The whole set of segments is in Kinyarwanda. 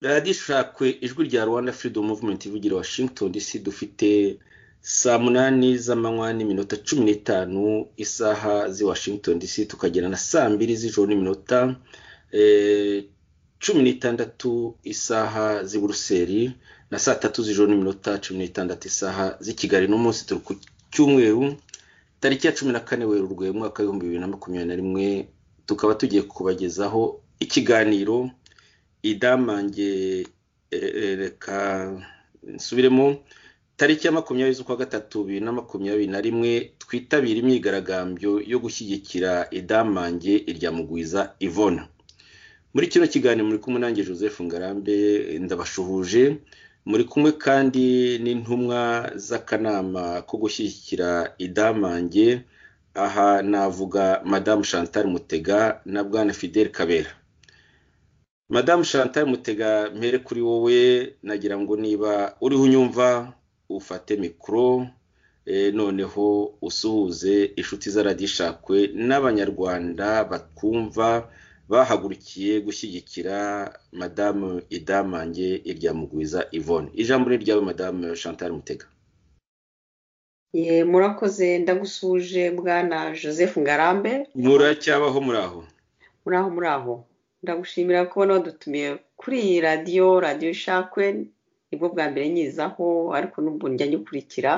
radiyo ishakwe ijwi rya rwanda freedom movement ivugira washington dc dufite saa munani z'amanywa n'iminota cumi n'itanu isaha z'i washington dc tukagera na saa mbiri z'ijoro n'iminota cumi n'itandatu isaha z'i buruseli na saa tatu z'ijoro n'iminota cumi n'itandatu isaha z'i kigali n'umunsi turi ku cyumweru tariki ya cumi na kane werurwe umwaka w'ibihumbi bibiri na makumyabiri na rimwe tukaba tugiye kubagezaho ikiganiro idamange reka nsubiremo tariki ya makumyabiri z'ukwa gatatu bibiri na makumyabiri na rimwe twitabira imyigaragambyo yo gushyigikira idamange irya mugwiza ivona muri kino kiganiro muri kumwe nanjye joseph ngarambe ndabashuhuje muri kumwe kandi n'intumwa z'akanama ko gushyigikira idamange aha navuga madamu chantal mutega na bwana fidel kabera madamu chantal mutega mpere kuri wowe nagira ngo niba uriho unyumva ufate mikoro noneho usuhuze inshuti z'aradishakwe n'abanyarwanda batwumva bahagurukiye gushyigikira madamu idamange irya mugwiza ivone ijambo ni ryawe madamu chantal mutega murakoze ndagusuje bwana joseph ngarambe muracyabaho muri aho muri aho muri aho ndagushimira ko nawe dutumiye kuri iyi radiyo radiyo ishakwe nibwo bwa mbere nyizaho ariko n'ubu njya nyikurikira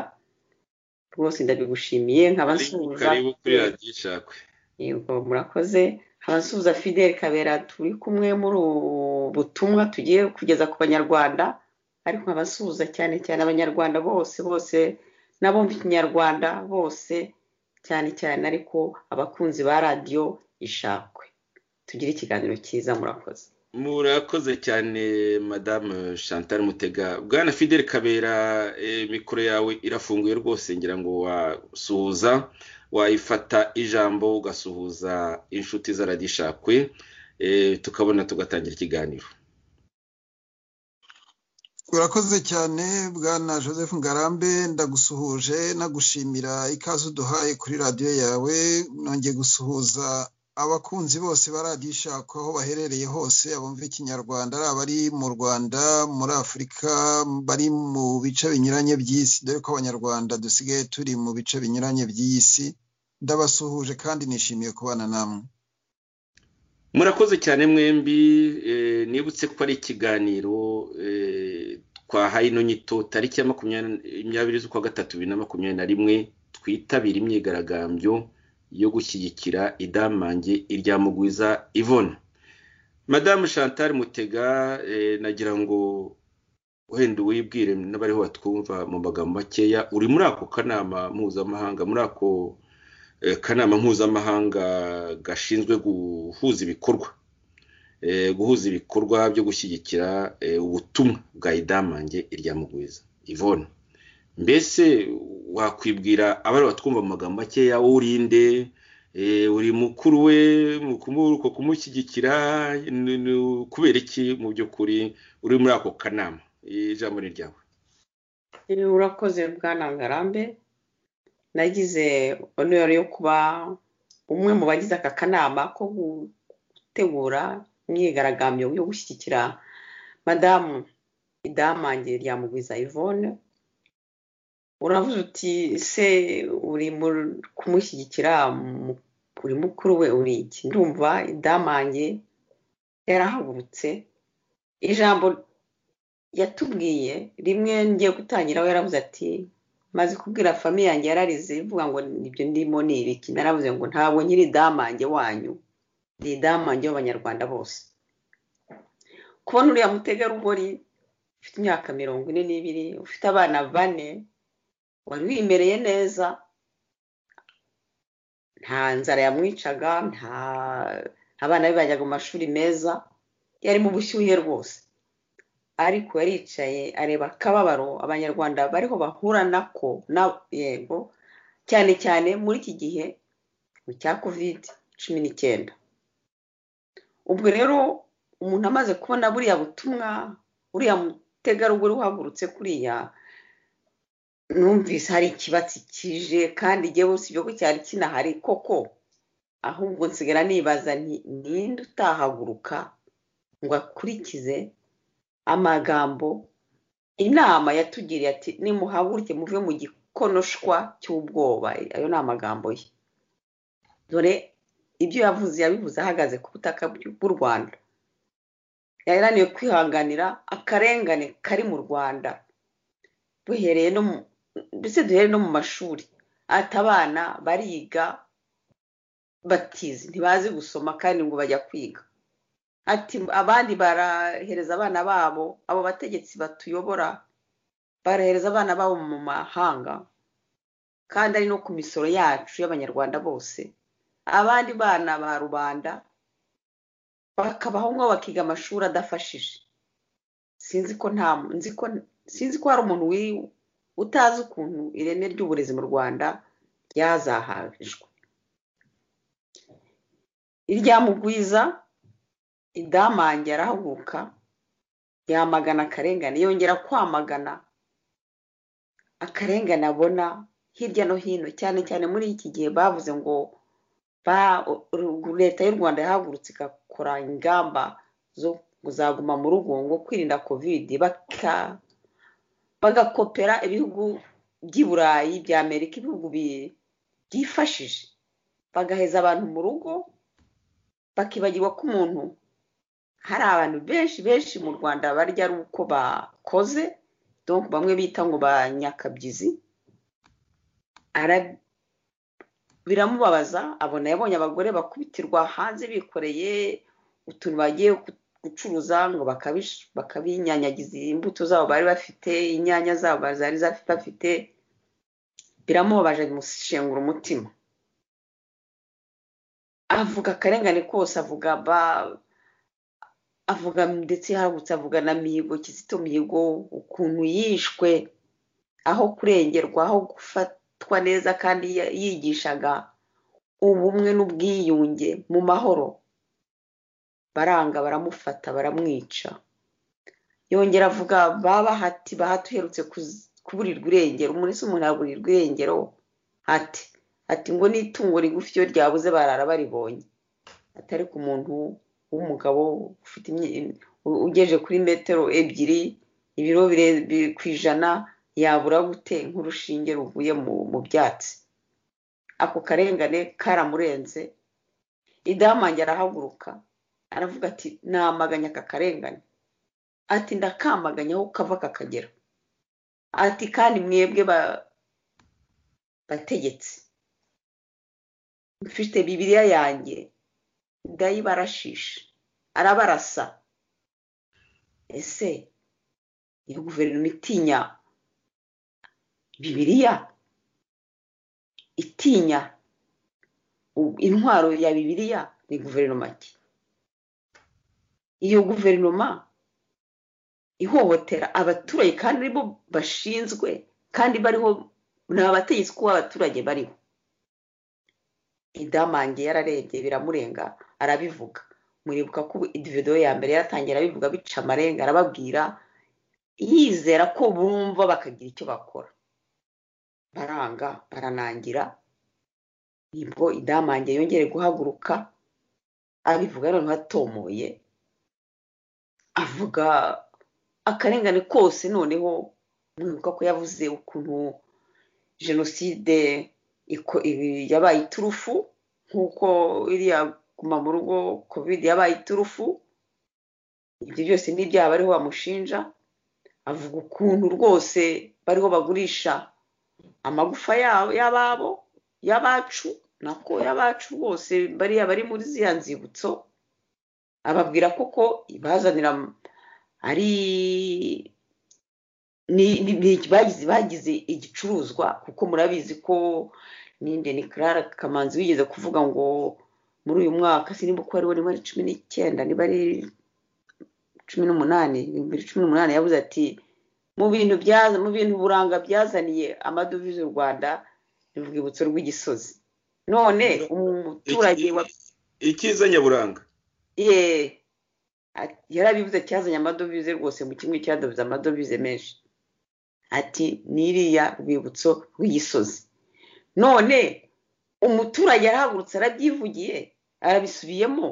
rwose ndabigushimiye nkaba nsuhuza karibu kuri radiyo ishakwe yego murakoze abasuhuza fidel kabera turi kumwe muri ubu butumwa tugiye kugeza ku banyarwanda ariko nkabasuhuza cyane cyane abanyarwanda bose bose n'abumva ikinyarwanda bose cyane cyane ariko abakunzi ba radiyo ishakwe tugire ikiganiro cyiza murakoze murakoze cyane madamu chantal mutega bwana fidel kabera mikoro yawe irafunguye rwose ngira ngo wasuhuza wayifata ijambo ugasuhuza inshuti z'aradishakwe tukabona tugatangira ikiganiro urakoze cyane bwana joseph ngarambe ndagusuhuje nagushimira ikaze uduhaye kuri radiyo yawe nongeye gusuhuza abakunzi bose baradishaka aho baherereye hose abumva ikinyarwanda ari abari mu rwanda muri afurika bari mu bice binyuranye by'isi dore ko abanyarwanda dusigaye turi mu bice binyuranye by'isi ndabasuhuje kandi nishimiye kubana namwe murakoze cyane mwembi nibutse ko ari ikiganiro twahaye ino nyito tariki ya makumyabiri z'ukwa gatatu bibiri na makumyabiri na rimwe twitabira imyigaragambyo yo gushyigikira idamange irya mugwiza ivona madamu chantal mutega nagira ngo wenda uwibwire n'abariho batwumva mu magambo makeya uri muri ako kanama mpuzamahanga muri ako kanama mpuzamahanga gashinzwe guhuza ibikorwa guhuza ibikorwa byo gushyigikira ubutumwa bwa idamange irya mugwiza ivona mbese wakwibwira abari batwumva mu magambo makeya urinde uri mukuru we uko kumushyigikira kubera iki mu by'ukuri uri muri ako kanama ijambo ni ryawe urakoze bwana ngarambe nagize oneri yo kuba umwe mu bagize aka kanama ko gutegura imyigaragambyo yo gushyigikira madamu idamange rya mugwiza ivone uravuze uti se uri kumushyigikira uri mukuru we uri iki ndumva idamange yarahagurutse ijambo yatubwiye rimwe ngiye gutangiraho yaravuze ati maze kubwira famiye yanjye yararize ivuga ngo ibyo ndimo ni ibiki naravuze ngo ntabwo nyiri idamange wanyu ni idamange w'abanyarwanda bose kubona uriya mutegarugori ufite imyaka mirongo ine n'ibiri ufite abana bane wari wimereye neza nta nzara yamwicaga nta abana be bajyaga mu mashuri meza yari mu bushyuhe rwose ariko yaricaye areba akababaro abanyarwanda bariho bahura nako na yego cyane cyane muri iki gihe mu cya kovide cumi n'icyenda ubwo rero umuntu amaze kubona buriya butumwa uriya mutegarugori uhagurutse kuriya numvise hari ikibatsi kije kandi igihe bose ibyo cyari kinahari koko ahubwo nsigara nibaza ninde utahaguruka ngo akurikize amagambo inama yatugiriye ati nimuhaguruke muve mu gikonoshwa cy'ubwoba ayo ni amagambo ye dore ibyo yavuze yabivuze ahagaze ku butaka bw'u rwanda yarananiwe kwihanganira akarengane kari mu rwanda duhereye no mu mbese duhere no mu mashuri ati abana bariga batizi ntibazi gusoma kandi ngo bajya kwiga ati abandi barahereza abana babo abo bategetsi batuyobora barahereza abana babo mu mahanga kandi ari no ku misoro yacu y'abanyarwanda bose abandi bana ba rubanda bakabaho ngo bakiga amashuri adafashije sinzi ko nta nzi ko sinzi ko hari umuntu utazi ukuntu ireme ry'uburezi mu rwanda ryazahajwe iryamugwiza idamange arahaguruka yamagana akarengane yongera kwamagana akarengane abona hirya no hino cyane cyane muri iki gihe bavuze ngo leta y'u rwanda yahagurutse igakora ingamba zo kuzaguma mu rugo ngo kwirinda kovide bagakopera ibihugu by'i burayi bya amerika ibihugu byifashije bagaheza abantu mu rugo bakibagirwa ko umuntu hari abantu benshi benshi mu rwanda barya ari uko bakoze bamwe bita ngo banyakabyizi biramubabaza abona yabonye abagore bakubitirwa hanze bikoreye utuntu bagiye gucuruza ngo bakabinyanyagiza imbuto zabo bari bafite inyanya zabo zari bafite biramubabaje bimushengura umutima avuga akarengane kose avuga ba avuga ndetse yahagutse avuga na mihigo kizito mihigo ukuntu yishwe aho kurengerwa aho gufatwa neza kandi yigishaga ubumwe n'ubwiyunge mu mahoro baranga baramufata baramwica yongera avuga bahati bahati uherutse kuburirwa irengero umuntu ese umuntu yaburirwa irengero hati ati ngo n'itungo rigufi iyo ryabuze barara baribonye atari ku muntu w'umugabo ugeje kuri metero ebyiri ibiro birebire ku ijana yabura gute nk'urushinge ruvuye mu byatsi ako karengane karamurenze idamange arahaguruka aravuga ati namaganya aka karengane ati ndakamaganya aho kava kakagera ati kandi mwebwe bategetse mfite bibiriya yanjye ndayibarashisha arabarasa ese iyo guverinoma itinya bibiriya itinya intwaro ya bibiriya ni guverinoma ki iyo guverinoma ihohotera abaturage kandi aribo bashinzwe kandi bariho ni abategetsi kuba abaturage bariho idamange yararebye biramurenga arabivuga muribuka ko videwo ya mbere yaratangira arabivuga bica amarenga arababwira yizera ko bumva bakagira icyo bakora baranga baranangira nibwo idamange yongere guhaguruka abivuga noneho atomoye avuga akarengane kose noneho mwibuka ko yavuze ukuntu jenoside yabaye iturufu nk'uko iriya guma mu rugo kovide yabaye iturufu ibyo byose n'ibyaha bariho bamushinja avuga ukuntu rwose bariho bagurisha amagufa y'ababo y'abacu nako y'abacu bose bariya bari muri ziriya nzibutso ababwira koko ibazanira ari bagize igicuruzwa kuko murabizi ko ninde ni Clara kamanzi wigeze kuvuga ngo muri uyu mwaka sinimba uko ari niba ari cumi n'icyenda niba ari cumi n'umunani bibiri cumi n'umunani yabuze ati mu bintu byaza mu bintu buranga byazaniye amadovize u rwanda ni urwibutso rw'igisozi none umuturage wa icyiza nyaburanga yeee yarabivuze cyazanye amadovize rwose mu kimwe cyadovize amadovize menshi ati n'iriya rwibutso rw'igisozi none umuturage arahagurutse arabyivugiye arabisubiyemo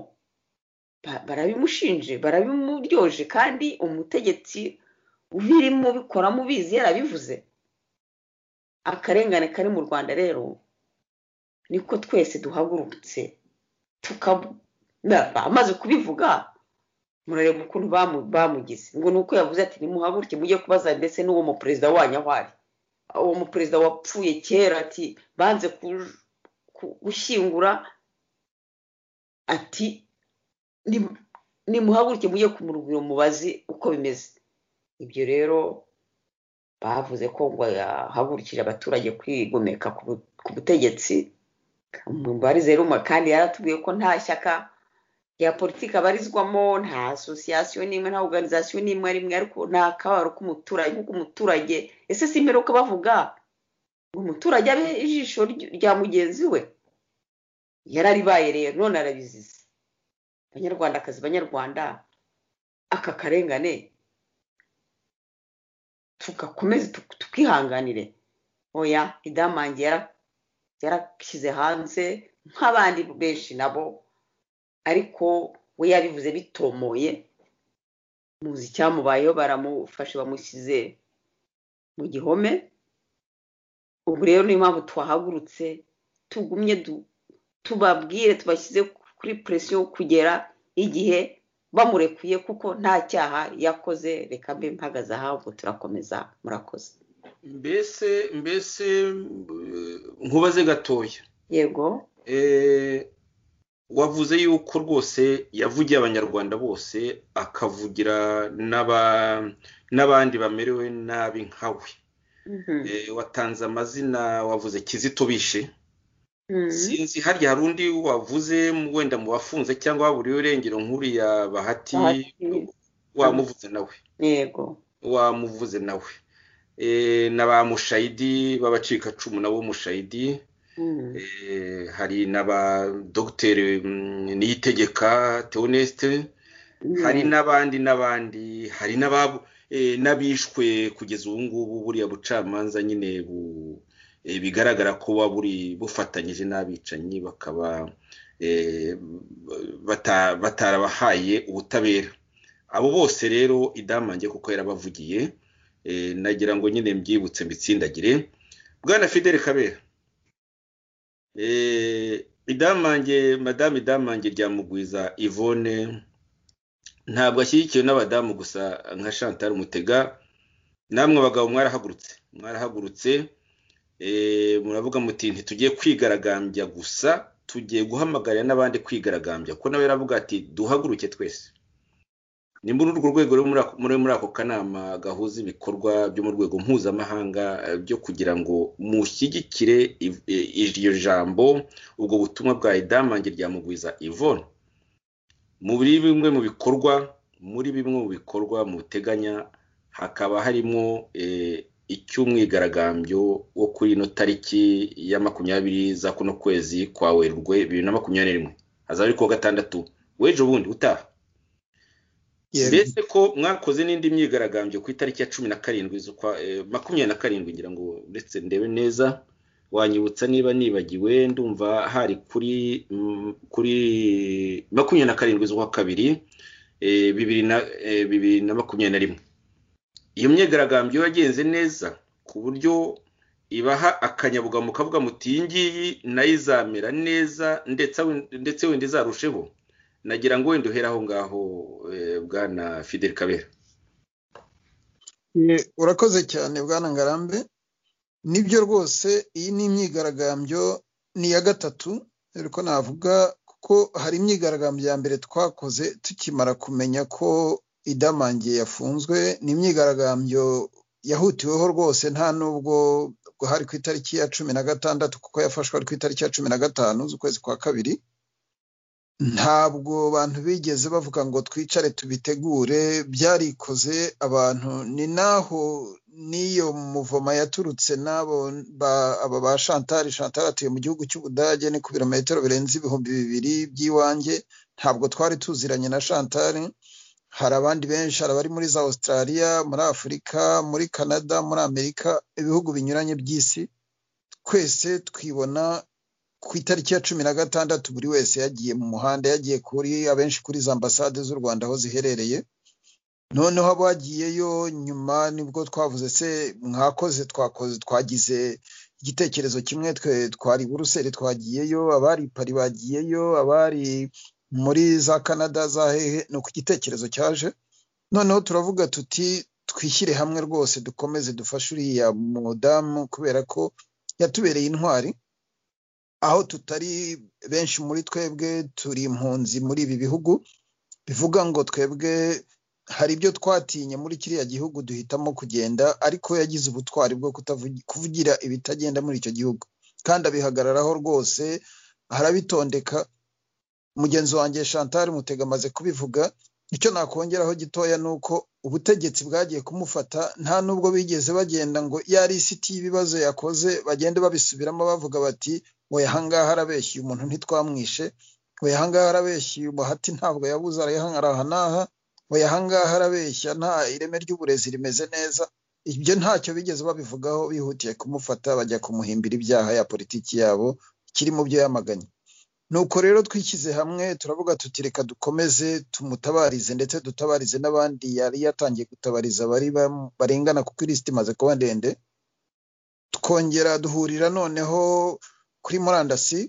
barabimushinje barabimuryoje kandi umutegetsi ubirimo bikoramo ubizi yarabivuze akarengane kari mu rwanda rero niko twese duhagurutse amaze kubivuga murareba ukuntu bamugize ngo ni uko yavuze ati nimuhaguruke mujye kubaza ndetse n'uwo muperezida wanyu aho ari uwo muperezida wapfuye kera ati banze gushyingura ati nimuhaguruke mujye ku murugiro mubazi uko bimeze ibyo rero bavuze ko ngo yahagurukire abaturage kwigomeka ku butegetsi ruma kandi yaratubwiye ko nta shyaka rya politiki abarizwamo nta asosiyasiyo n'imwe nta oruganizasiyo n'imwe rimwe ariko nta kabaro k'umuturage nk'uko umuturage ese si imperuka bavuga ngo umuturage abe ijisho rya mugenzi we yararibaye rero none arabizize banyarwandakazi banyarwanda aka karengane tugakomeze tukihanganire oya idamange yarashyize hanze nk'abandi benshi nabo ariko we yabivuze bitomoye muzi icyamubayeho baramufashe bamushyize mu gihome ubu rero niyo mpamvu twahagurutse tugumye tubabwire tubashyize kuri presiyo kugera igihe bamurekuye kuko nta cyaha yakoze reka mbe mpagaze ahantu turakomeza murakoze mbese mbese nkubaze gatoya yego wavuze yuko rwose yavugiye abanyarwanda bose akavugira n'abandi bamerewe nabi nkawe watanze amazina wavuze kizito bishe sinzi harya hari undi wavuze wenda mu bafunze cyangwa waburiye urengero nk'uriya bahati wamuvuze nawe yego wamuvuze nawe na ba mushayidi b'abacikacumu nabo mushayidi hari na ba dogiteri niyitegeka teonesite hari n'abandi n'abandi hari n'abishwe kugeza ubu ngubu buriya bucamanza nyine bu bigaragara ko buba buri bufatanyije n'abicanyi bakaba batarabahaye ubutabera abo bose rero idamange kuko yarabavugiye nagira ngo nyine mbyibutse mbitsindagire bwana fidel kabera idamange madamu idamange ryamugwiza ivone ntabwo ashyigikiwe n'abadamu gusa nka chantal mutega namwe abagabo mwarahagurutse mwarahagurutse muravuga muti ntitugiye kwigaragambya gusa tugiye guhamagarira n'abandi kwigaragambya ko nawe yaravuga ati duhaguruke twese ni muri urwo rwego muri muri ako kanama gahuza ibikorwa byo mu rwego mpuzamahanga byo kugira ngo mushyigikire iryo jambo ubwo butumwa bwa idamange rya mugwiza ivone muri bimwe mu bikorwa muri bimwe mu bikorwa muteganya hakaba harimo icy'umwigaragambyo wo kuri ino tariki ya makumyabiri za kuno kwezi kwa werurwe bibiri na makumyabiri rimwe hazaba ari kuwa gatandatu w'ejo bundi utaha mbese ko mwakoze n'indi myigaragambyo ku itariki ya cumi na karindwi z'ukwa makumyabiri na karindwi ngira ngo ndetse ndebe neza wanyibutsa niba nibagiwe ndumva hari kuri kuri makumyabiri na karindwi z'ukwa kabiri bibiri na makumyabiri na rimwe iyo myigaragambyo yagenze neza ku buryo ibaha akanyabugamo kavuga muti iyi ngiyi nayo izamera neza ndetse wenda izarusheho nagira ngo wenda uhere aho ngaho bwana fidel kabera urakoze cyane bwana ngarambe nibyo rwose iyi ni imyigaragambyo ni iya gatatu ariko navuga kuko hari imyigaragambyo ya mbere twakoze tukimara kumenya ko idamangiye yafunzwe ni imyigaragambyo yahutiweho rwose nta nubwo hari ku itariki ya cumi na gatandatu kuko yafashwe ari ku itariki ya cumi na gatanu z'ukwezi kwa kabiri ntabwo abantu bigeze bavuga ngo twicare tubitegure byarikoze abantu ni naho n'iyo muvoma yaturutse n'abo aba ba shantari shantari atuye mu gihugu cy'ubudage ni ku birometero birenze ibihumbi bibiri by'iwanjye ntabwo twari tuziranye na shantari hari abandi benshi hari abari muri za Australia muri afurika muri canada muri amerika ibihugu binyuranye by'isi twese twibona ku itariki ya cumi na gatandatu buri wese yagiye mu muhanda yagiye kuri abenshi kuri za ambasade z'u rwanda aho ziherereye noneho abagiyeyo nyuma nibwo twavuze se mwakoze twakoze twagize igitekerezo kimwe twe twari buruseli twagiyeyo abari pari bagiyeyo abari muri za canada za hehe ni uko igitekerezo cyaje noneho turavuga tuti twishyire hamwe rwose dukomeze dufashe uriya mudamu kubera ko yatubereye intwari aho tutari benshi muri twebwe turi impunzi muri ibi bihugu bivuga ngo twebwe hari ibyo twatinye muri kiriya gihugu duhitamo kugenda ariko yagize ubutwari bwo kuvugira ibitagenda muri icyo gihugu kandi abihagararaho rwose arabitondeka mugenzi wanjye chantal mutega amaze kubivuga icyo nakongeraho gitoya ni uko ubutegetsi bwagiye kumufata nta nubwo bigeze bagenda ngo iyo ari isiti y'ibibazo yakoze bagende babisubiramo bavuga bati we ahangaha arabeshye umuntu ntitwamwishe we ahangaha arabeshye umuhati ntabwo yabuze arayahangaha n'aha we ahangaha arabeshya nta ireme ry'uburezi rimeze neza ibyo ntacyo bigeze babivugaho bihutiye kumufata bajya kumuhimbira ibyaha ya politiki yabo kiri mu byo yamaganye nuko rero twishyize hamwe turavuga tuti reka dukomeze tumutabarize ndetse dutabarize n'abandi yari yatangiye gutabariza bari barengana kuko irisiti imaze kuba ndende twongera duhurira noneho kuri murandasi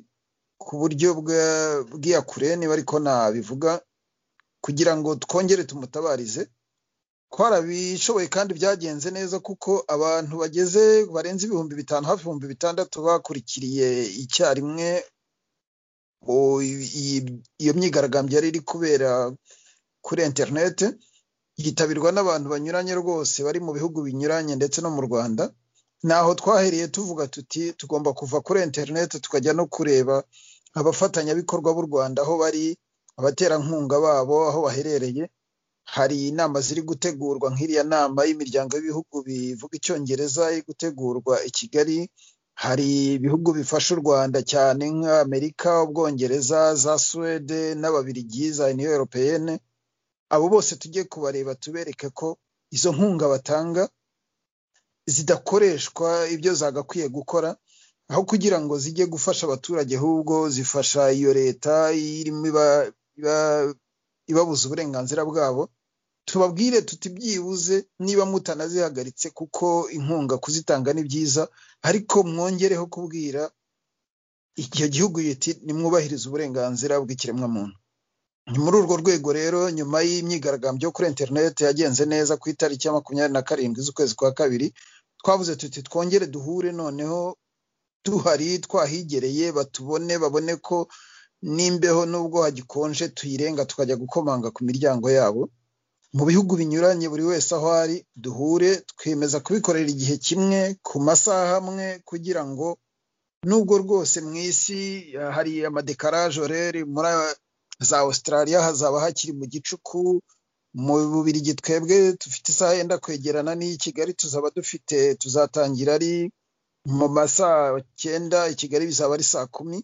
ku buryo bw'iya kure niba ariko nabivuga kugira ngo twongere tumutabarize twarabishoboye kandi byagenze neza kuko abantu bageze barenze ibihumbi bitanu hafi ibihumbi bitandatu bakurikiriye icyarimwe iyo myigaragambyo yari iri kubera kuri interineti yitabirwa n'abantu banyuranye rwose bari mu bihugu binyuranye ndetse no mu rwanda naho twahereye tuvuga tuti tugomba kuva kuri interineti tukajya no kureba abafatanyabikorwa b'u rwanda aho bari abaterankunga babo aho baherereye hari inama ziri gutegurwa nk'iriya nama y'imiryango y'ibihugu bivuga icyongereza iri gutegurwa i kigali hari ibihugu bifasha u rwanda cyane nka amerika ubwongereza za suwede n'ababirigi za uniyo europeyene abo bose tujye kubareba tubereke ko izo nkunga batanga zidakoreshwa ibyo zagakwiye gukora aho kugira ngo zijye gufasha abaturage ahubwo zifasha iyo leta irimo ibabuza uburenganzira bwabo tubabwire tutibyibuze niba mutanazihagaritse kuko inkunga kuzitanga ni byiza ariko mwongereho kubwira icyo gihugu nimwubahirize uburenganzira bw'ikiremwamuntu ni muri urwo rwego rero nyuma y'imyigaragambyo kuri interineti yagenze neza ku itariki ya makumyabiri na karindwi z'ukwezi kwa kabiri twavuze tuti twongere duhure noneho tuhari twahigereye batubone babone ko n'imbeho nubwo hagikonje tuyirenga tukajya gukomanga ku miryango yabo mu bihugu binyuranye buri wese aho ari duhure twemeza kubikorera igihe kimwe ku masaha amwe kugira ngo nubwo rwose mu isi hari amadekarajoreri muri za Australia hazaba hakiri mu gicuku mu bubirigi twebwe dufite isaha yenda kwegerana n'iyi kigali tuzaba dufite tuzatangira ari mu masaha cyenda i kigali bizaba ari saa kumi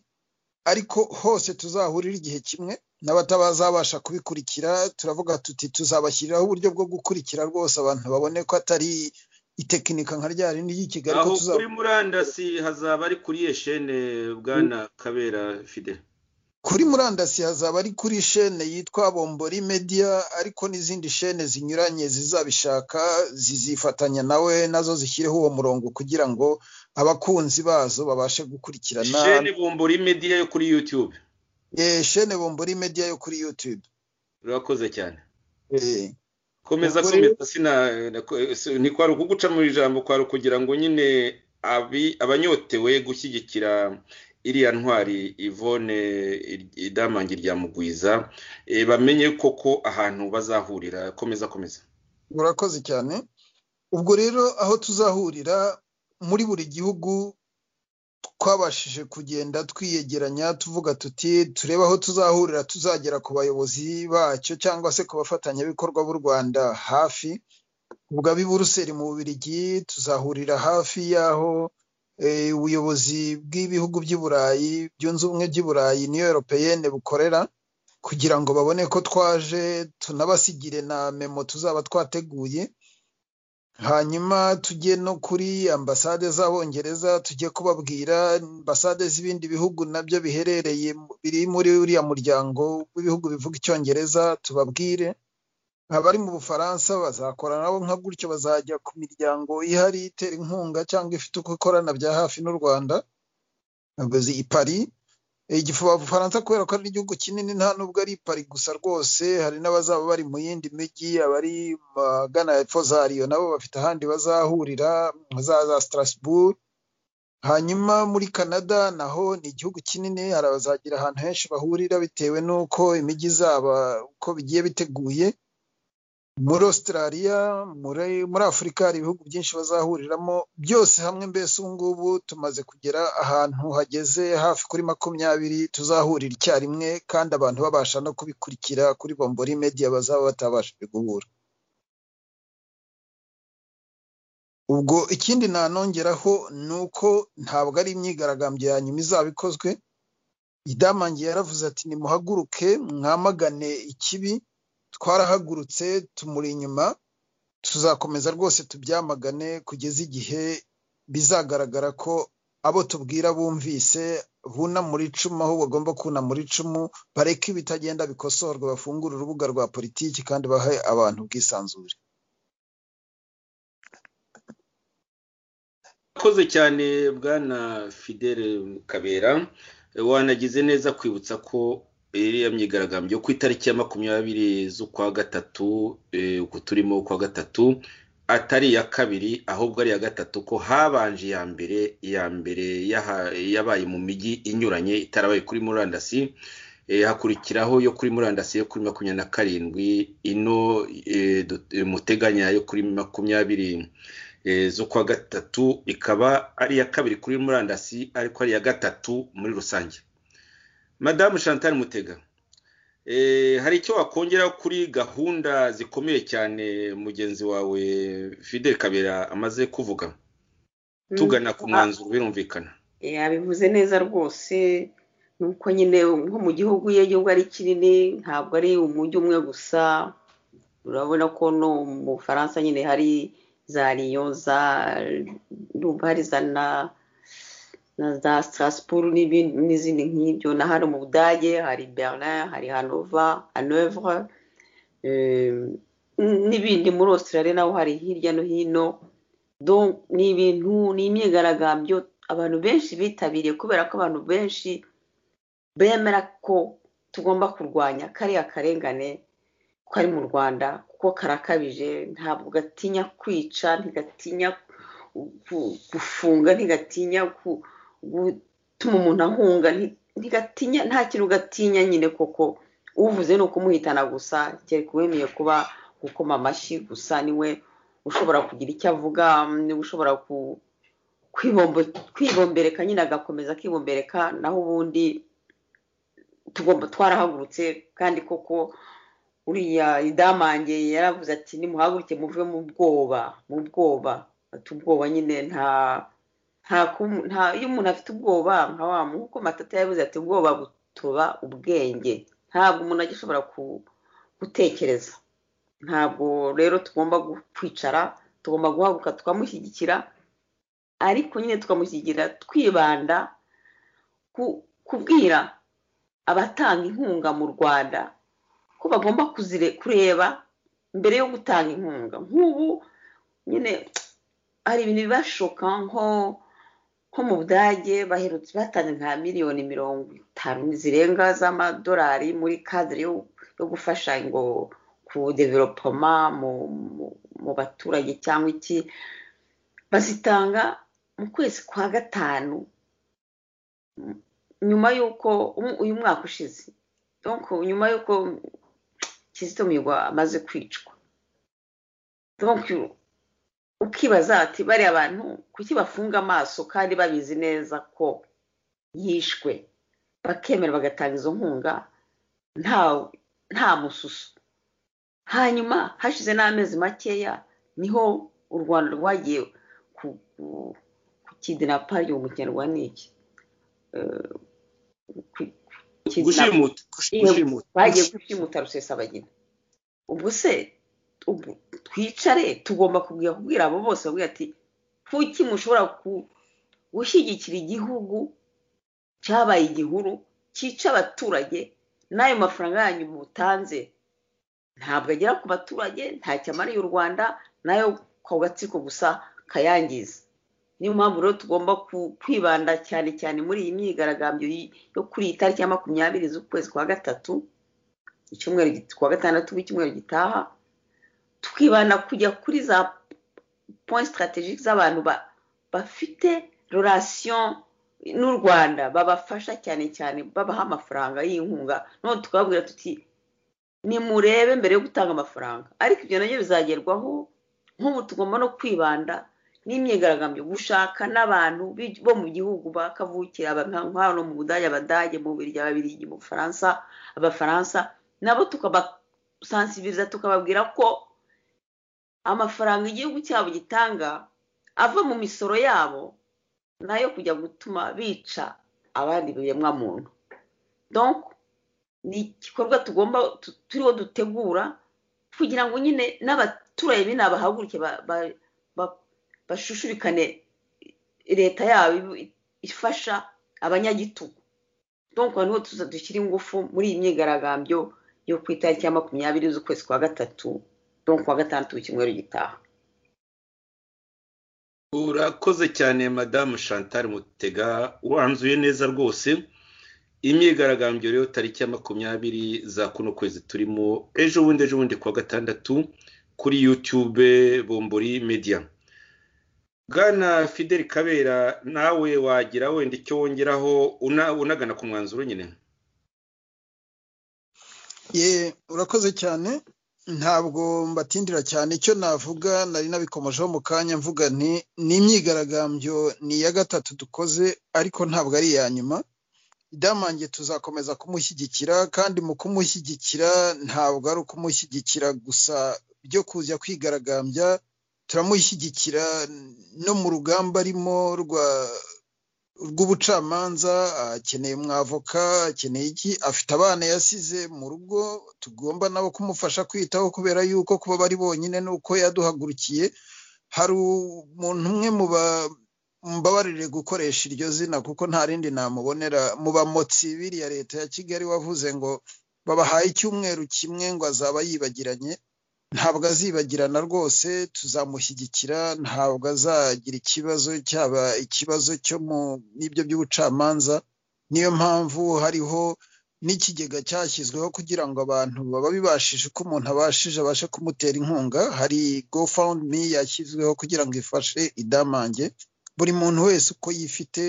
ariko hose tuzahurira igihe kimwe n'abatabazabasha kubikurikira turavuga tuti tuzabashyiriraho uburyo bwo gukurikira rwose abantu babone ko atari itekinika nka rya rindi ry'i kigali aho kuri murandasi hazaba ari kuri iyo shene bwana kabera fide kuri murandasi hazaba ari kuri shene yitwa bombori media ariko n'izindi shene zinyuranye zizabishaka zizifatanya nawe nazo zishyireho uwo murongo kugira ngo abakunzi bazo babashe gukurikirana shene bombori media yo kuri yutube shene bombori media yo kuri yutube urakoze cyane komeza komeza sina ntikwari ukuguca mu ijambo kwari ukugira ngo nyine abanyotewe gushyigikira iriya ntwari ivone idamange rya mugwiza bamenye koko ahantu bazahurira komeza komeza urakoze cyane ubwo rero aho tuzahurira muri buri gihugu twabashije kugenda twiyegeranya tuvuga tuti turebe aho tuzahurira tuzagera ku bayobozi bacyo cyangwa se ku bafatanyabikorwa b'u rwanda hafi ubwo ab'i buruseli mu bubirigi tuzahurira hafi y'aho ubuyobozi bw'ibihugu by'i burayi byunze ubumwe by'i burayi niyo europeyene bukorera kugira ngo babone ko twaje tunabasigire na memo tuzaba twateguye hanyuma tujye no kuri ambasade z'abongereza tujye kubabwira ambasade z'ibindi bihugu nabyo biherereye biri muri uriya muryango w'ibihugu bivuga icyongereza tubabwire abari mu bufaransa bazakora nabo nka gutyo bazajya ku miryango ihari itera inkunga cyangwa ifite uko ikorana bya hafi n'u rwanda abazi i pari Bufaransa kubera ko ari igihugu kinini nta nubwo ari pari gusa rwose hari n'abazaba bari mu yindi mijyi abari magana hepfo za riyo nabo bafite ahandi bazahurira za za strasbourg hanyuma muri canada naho ni igihugu kinini hari abazagira ahantu henshi bahurira bitewe n'uko imijyi izaba uko bigiye biteguye muri australia muri afurika hari ibihugu byinshi bazahuriramo byose hamwe mbese ubu ngubu tumaze kugera ahantu hageze hafi kuri makumyabiri tuzahurira icyarimwe kandi abantu babasha no kubikurikira kuri bombori media bazaba batabashije guhura ubwo ikindi nanongeraho ni uko ntabwo ari imyigaragambyo ya nyuma izaba ikozwe idamange yaravuze ati nimuhaguruke mwamagane ikibi twarahagurutse tumuri inyuma tuzakomeza rwose tubyamagane kugeza igihe bizagaragara ko abo tubwira bumvise bunamura icumu aho bagomba kunamura icumu bareke ibitagenda bikosorwa bafungure urubuga rwa politiki kandi bahe abantu ubwisanzure urakoze cyane bwana fidele kabera wanagize neza kwibutsa ko iriya myigaragambyo ku itariki ya makumyabiri z'ukwa gatatu uku turimo ukwa gatatu atari iya kabiri ahubwo ari iya gatatu ko habanje iya mbere iya mbere yabaye mu mijyi inyuranye itarabaye kuri murandasi hakurikiraho yo kuri murandasi yo kuri makumyabiri na karindwi ino muteganya yo kuri makumyabiri z'ukwa gatatu ikaba ari iya kabiri kuri murandasi ariko ari iya gatatu muri rusange madamu chantal mutega hari icyo wakongera kuri gahunda zikomeye cyane mugenzi wawe fidel kabera amaze kuvuga tugana ku mwanzuro birumvikana yabivuze neza rwose nuko nyine nko mu gihugu iyo gihugu ari kinini ntabwo ari umujyi umwe gusa urabona ko no mu bufaransa nyine hari za riyo za hari za na na za strasbourg n'izindi nk'ibyo na hano mu budage hari berlin hari hanova hanovre n'ibindi muri australia naho hari hirya no hino ni ibintu ni imyigaragambyo abantu benshi bitabiriye kubera ko abantu benshi bemera ko tugomba kurwanya kariya karengane kari mu rwanda kuko karakabije ntabwo gatinya kwica ntigatinya gufunga ntigatinya gutuma umuntu ahunga ntigatinya nta kintu gatinya nyine koko uvuze ni ukumuhitana gusa kereka uwemeye kuba gukoma amashyi gusa niwe ushobora kugira icyo avuga niwe ushobora kwibombereka nyine agakomeza akibombereka naho ubundi tugomba twarahagurutse kandi koko uriya idamange yaravuze ati nimuhaguruke muve mu bwoba mu bwoba afite ubwoba nyine nta nta iyo umuntu afite ubwoba nka wa nkuko matata yabuze ati ubwoba butuba ubwenge ntabwo umuntu ajya ashobora gutekereza ntabwo rero tugomba kwicara tugomba guhaguruka tukamushyigikira ariko nyine tukamushyigikira twibanda kubwira abatanga inkunga mu rwanda ko bagomba kureba mbere yo gutanga inkunga nk'ubu nyine hari ibintu bibashoka nko nko mu budage baherutse batanze nka miliyoni mirongo itanu zirenga z'amadolari muri kadire yo gufasha ngo ku developoma mu baturage cyangwa iki bazitanga mu kwezi kwa gatanu nyuma y'uko uyu mwaka ushize nyuma y'uko kizito migwa amaze kwicwa ukibaza ati bariya bantu kuki bafunga amaso kandi babizi neza ko yishwe bakemera bagatanga izo nkunga nta mususu hanyuma hashize n'amezi makeya niho u rwanda rwagiye ku kidinapari mu kinyarwanda ni iki bagiye gushimuta rusesabagina ubwo se twicare tugomba kubwira abo bose bavuga ati kuki mushobora gushyigikira igihugu cyabaye igihuru cyica abaturage n'ayo mafaranga yanyu mutanze ntabwo agera ku baturage ntacyo amariye u rwanda nayo ku gatsiko gusa kayangiza niyo mpamvu rero tugomba kwibanda cyane cyane muri iyi myigaragambyo yo kuri iyi tariki ya makumyabiri z'ukwezi kwa gatatu icyumweru kwa gatandatu w'icyumweru gitaha tukibanda kujya kuri za point strategique z'abantu bafite relation n'u rwanda babafasha cyane cyane babaha amafaranga y'inkunga none tukababwira tuti nimurebe mbere yo gutanga amafaranga ariko ibyo nabyo bizagerwaho nk'ubu tugomba no kwibanda n'imyigaragambyo gushaka n'abantu bo mu gihugu bakavukira hano mu budage abadage mu birya ababirigi mu bufaransa abafaransa nabo tukabasansibiriza tukababwira ko amafaranga igihugu cyabo gitanga ava mu misoro yabo nayo kujya gutuma bica abandi biremwamuntu donko ni igikorwa tugomba turiho dutegura kugira ngo nyine n'abaturage bino bahaguruke bashushurikane leta yabo ifasha abanyagitugu donko niho tuza dushyira ingufu muri iyi myigaragambyo yo ku itariki ya makumyabiri z'ukwezi kwa gatatu donko wa gatandatu w'icyumweru gitaha urakoze cyane madamu chantal mutega wanzuye neza rwose imyigaragambyo rero tariki ya makumyabiri za kuno kwezi turimo ejo bundi ejo bundi kuwa gatandatu kuri yutube bombori mediya bwana fidel kabera nawe wagira wenda icyo wongeraho unagana ku mwanzuro nyine ye urakoze cyane ntabwo mbatindira cyane icyo navuga nari nabikomojeho mu kanya mvuga nti ni imyigaragambyo ni iya gatatu dukoze ariko ntabwo ari iya nyuma idamange tuzakomeza kumushyigikira kandi mu kumushyigikira ntabwo ari ukumushyigikira gusa byo kujya kwigaragambya turamushyigikira no mu rugamba arimo rw'ubucamanza akeneye umwavoka akeneye iki afite abana yasize mu rugo tugomba nabo kumufasha kwitaho kubera yuko kuba bari bonyine ni uko yaduhagurukiye hari umuntu umwe mu mbabarire gukoresha iryo zina kuko nta rindi namubonera mu bamotsi biriya leta ya kigali wavuze ngo babahaye icyumweru kimwe ngo azaba yibagiranye ntabwo azibagirana rwose tuzamushyigikira ntabwo azagira ikibazo cyaba ikibazo cyo mu n'ibyo by'ubucamanza niyo mpamvu hariho n'ikigega cyashyizweho kugira ngo abantu baba bibashije uko umuntu abashije abashe kumutera inkunga hari gofawundimi yashyizweho kugira ngo ifashe idamange buri muntu wese uko yifite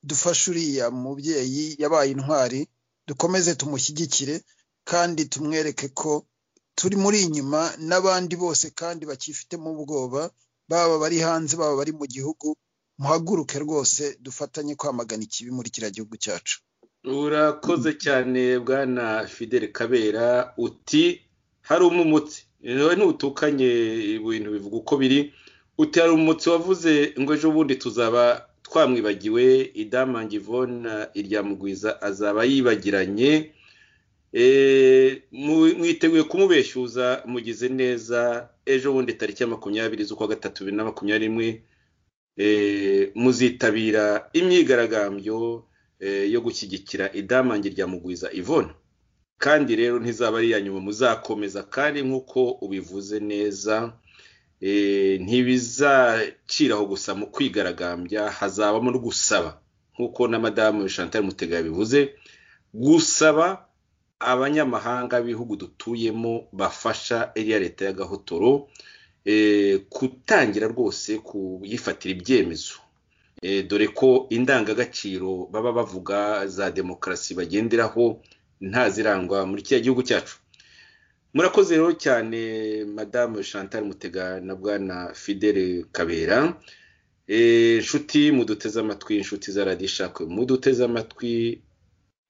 dufashe uriya mubyeyi yabaye intwari dukomeze tumushyigikire kandi tumwereke ko turi muri inyuma n'abandi bose kandi bakifitemo ubwoba baba bari hanze baba bari mu gihugu muhaguruke rwose dufatanye kwamagana ikibi muri kiriya gihugu cyacu urakoze cyane bwana fidel kabera uti hari umumutsi ntutukanye ibintu bivuga uko biri uti hari umumutsi wavuze ngo ejo bundi tuzaba twamwibagiwe idamange ivona iryamugwiza azaba yibagiranye mwiteguye kumubeshyuza mugize neza ejo bundi tariki ya makumyabiri z'ukwa gatatu bibiri na makumyabiri n'imwe muzitabira imyigaragambyo yo gushyigikira idamange rya mugwiza ivona kandi rero ntizaba ari iya nyuma muzakomeza kandi nk'uko ubivuze neza ntibizaciraho gusa mu kwigaragambya hazabamo no gusaba nk'uko na madamu chantal mutega yabivuze gusaba abanyamahanga b'ibihugu dutuyemo bafasha iriya leta y'agahotoro gutangira rwose kuyifatira ibyemezo dore ko indangagaciro baba bavuga za demokarasi bagenderaho ntazirangwa muri kiriya gihugu cyacu murakoze rero cyane madamu chantal mutega na bwana fidele kabera inshuti muduteze amatwi inshuti za radiyo ishakwe muduteze amatwi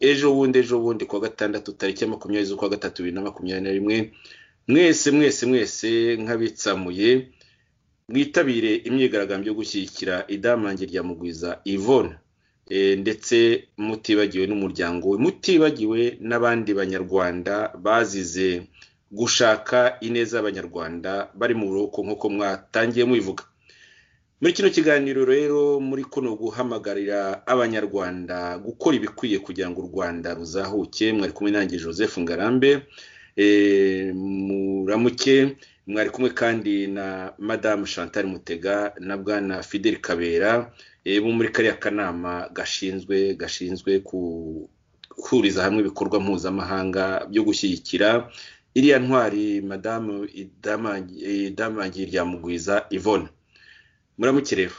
ejo bundi ejo bundi kuwa gatandatu tariki ya makumyabiri z'ukwa gatatu bibiri na makumyabiri na rimwe mwese mwese mwese nk'abitsamuye mwitabire imyigaragambyo yo gushyigikira idamange rya mugwiza ivona ndetse mutibagiwe n'umuryango we mutibagiwe n'abandi banyarwanda bazize gushaka ineza y'abanyarwanda bari mu buroko nk'uko mwatangiye mubivuga muri kino kiganiro rero muri kuno guhamagarira abanyarwanda gukora ibikwiye kugira ngo u rwanda ruzahuke mwari kumwe nanjye joseph ngarambe muramuke mwari kumwe kandi na madamu chantal mutega na bwana fidel kabera bo muri kariya kanama gashinzwe gashinzwe guhuriza hamwe ibikorwa mpuzamahanga byo gushyigikira iriya ntwari madamu idamagi ryamugwiza ivone muramuke rero